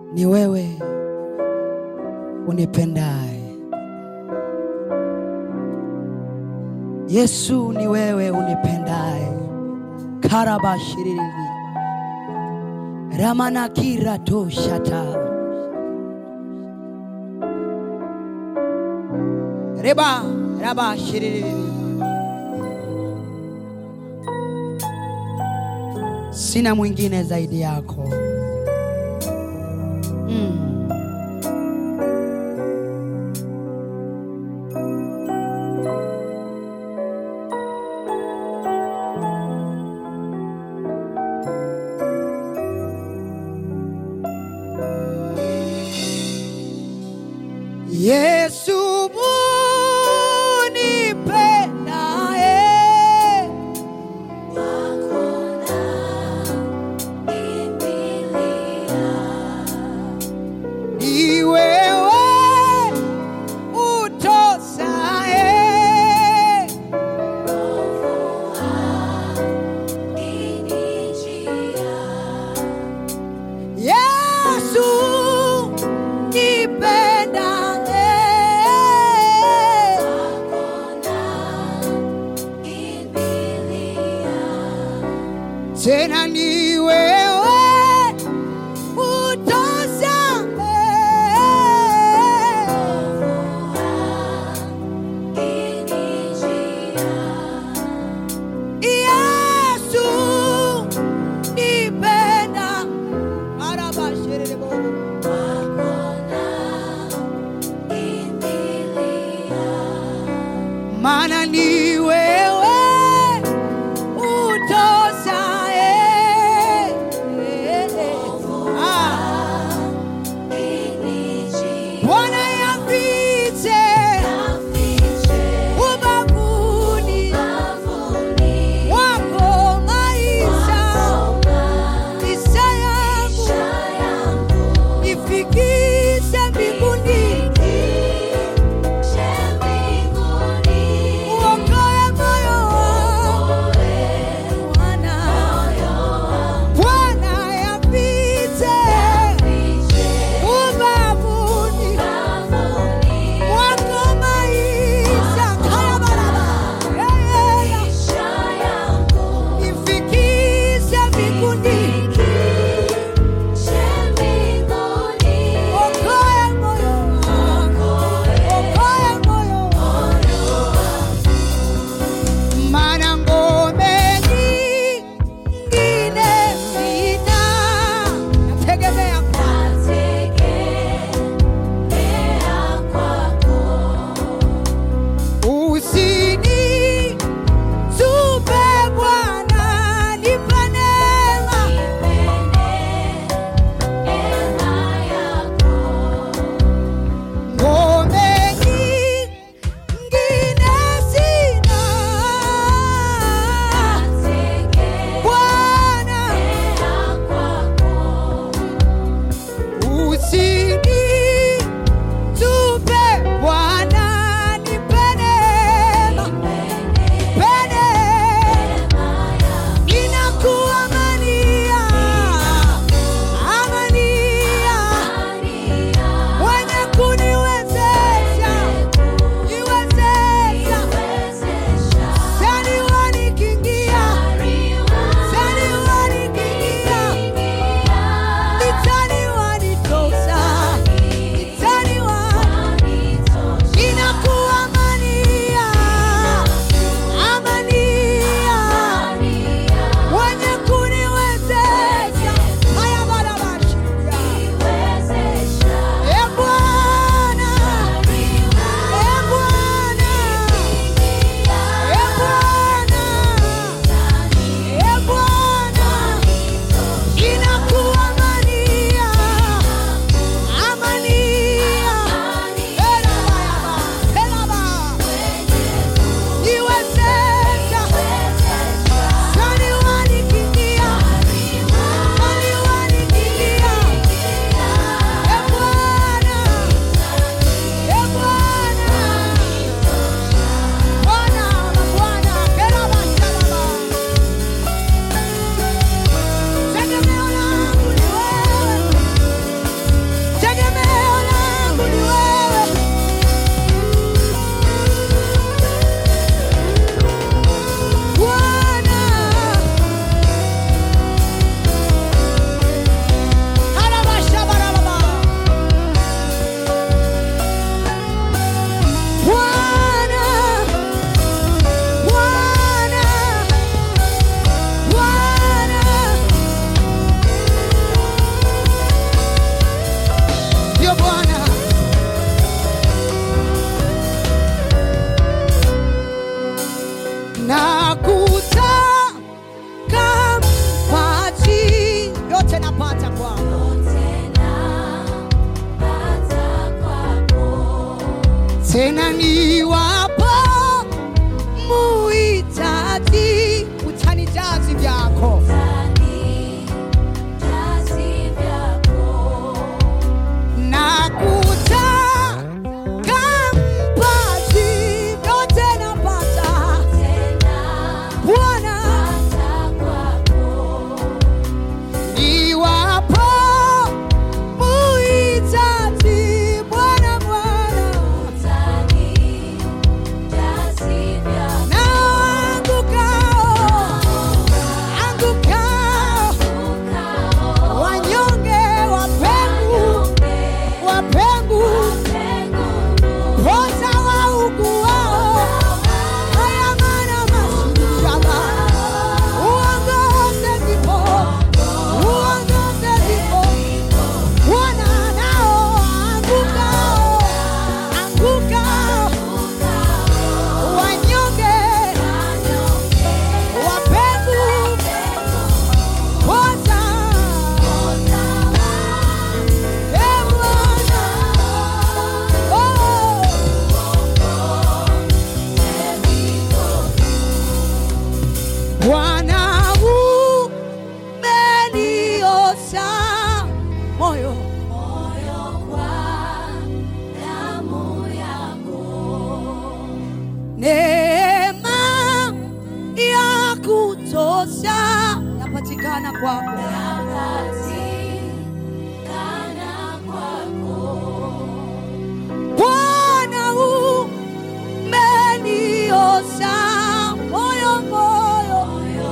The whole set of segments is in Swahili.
Ni wewe unipendaye Yesu, ni wewe unipendaye. karabashiriri ramanakira toshata reba rabashiriri sina mwingine zaidi yako mm. Yesu unipendaye, ni wewe utosaye, Yesu nipendaye, tena ni wewe utosaye. Yesu nipenda arabasherebo maana ni wewe utosaye na kutaka mpaji yote napata kwako tena niwapo muhitaji utanijazi vyako na kutaka mpaji yote napata Bwana niwapo muhitaji Bwana Bwana na angukao angukao wanyonge wapengu wapengu poza wauguao ayamana mashaba uongoze vipo uongoze vipo Bwana nao angukao angukao wanyonge wapengu poza e Bwana oh. Bwana umeniosa moyo neema ya kutosha yapatikana kwako Bwana umeniosa moyo moyo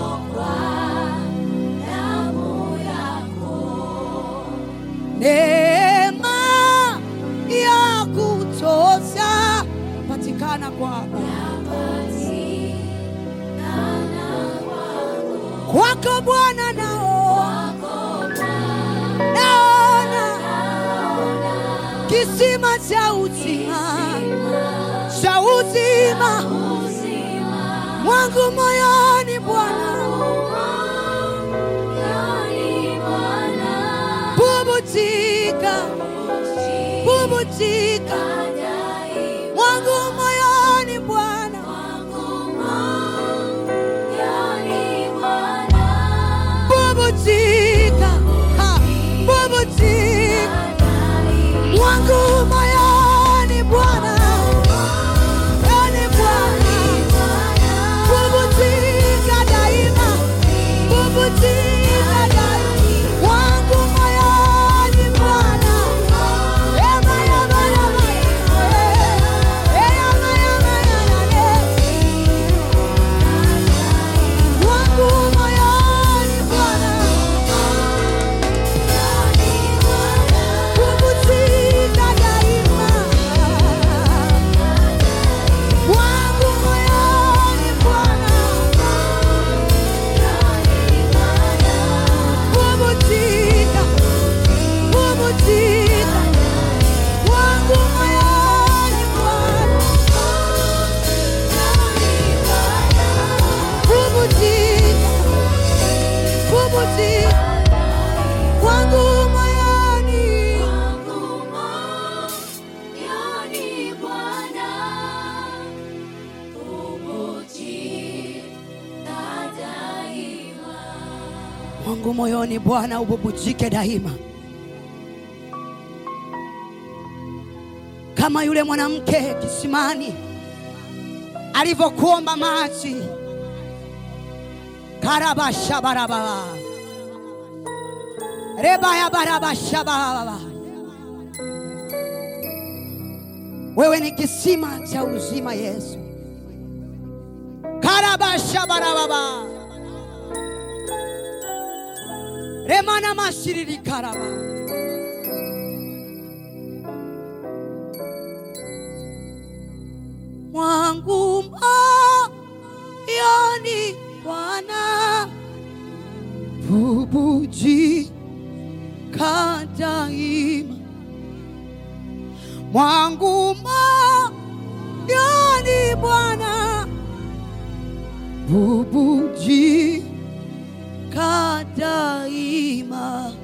neema ya kutosha patikana kwako kwako Bwana nao naona kisima cha uzima cha uzima mwangu moyoni Bwana bubujika bubujika mwangu moyoni Bwana bubujika ha, bubujika mwangu moyoni Bwana moyoni Bwana bubujika daima bubujika daima mwangu moyoni Bwana ema ema ema ema ema ema mwangu moyoni Bwana bubujika daima mwangu moyoni Bwana bubujika bubujika mwangu moyoni Bwana bubujika bubujika mwangu moyoni mwangu moyoni Bwana ububujike daima, kama yule mwanamke kisimani alivyokuomba maji. karabasha barababa rebaya barabasha barababa. Wewe ni kisima cha uzima Yesu. karabasha barababa remana mashiriri karaba mwangu moyoni Bwana bubujika daima mwangu moyoni Bwana bubujika daima